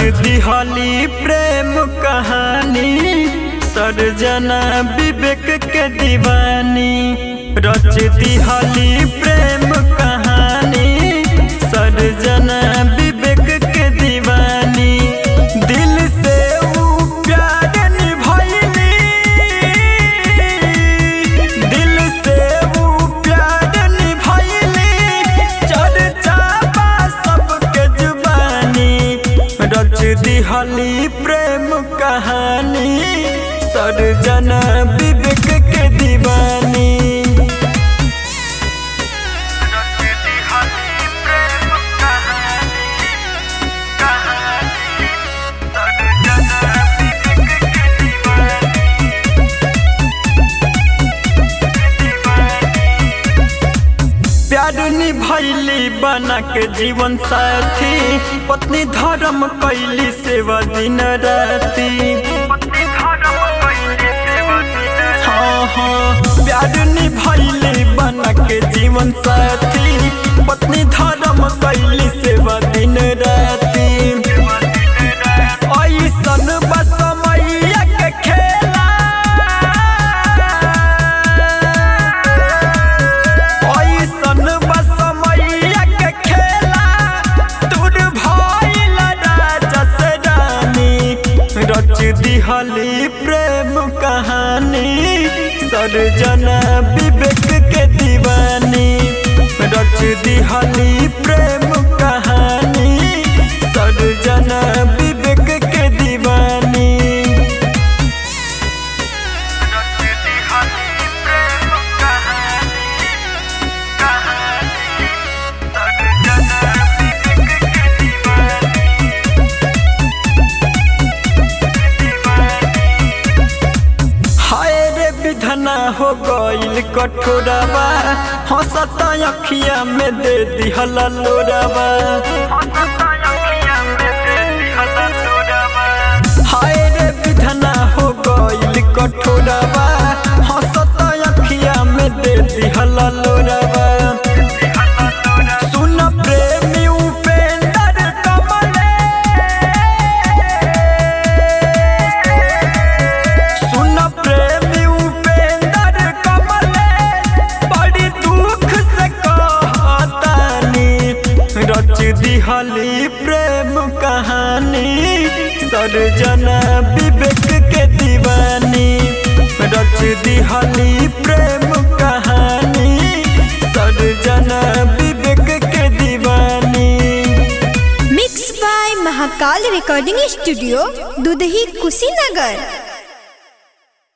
दिहली प्रेम कहानी सर्जना विवेक के दीवानी रच दिहली प्रेम कहानी सर्जना विवेक के दीवानी दिल से ऊ प्यार निभैली दिल से ऊ प्यार निभैली चर्चा बा सबके जुबानी रच दिहली प्रेम कहानी सर्जना विवेक के दीवानी प्यार निभैली बना के जीवन साथी पत्नी धर्म कैली सेवा दिन राती हाँ हाँ प्यार निभैली बना के जीवन साथी पत्नी धर्म कैली सेवा दिन राती ऐसन बस मैया के खेला ऐसन बस मैया के खेला दूर भइल राजस रानी रच दिहली प्रेम कहानी सर्जना विवेक के दीवानी रच दिहली प्रेम कहानी सर्जना विवेक के दीवानी हाय रे विधना हो गइल कठोरवा हंसत अखिया में दे दिहल लोरवा हाय रे विधना हो गइल कठोरवा हंसत अखिया में दे दिहल लोरवा सुन प्रेमी उपेंद्र कमले सुन प्रेमी उपेंद्र कमले बड़ी दुख से कहतानी रच दिहली प्रेम कहानी सर्जना विवेक के दीवानी रच दिहली प्रेम कहानी सर्जना विवेक के दीवानी mix by Mahakal recording studio Dudhahi Kushinagar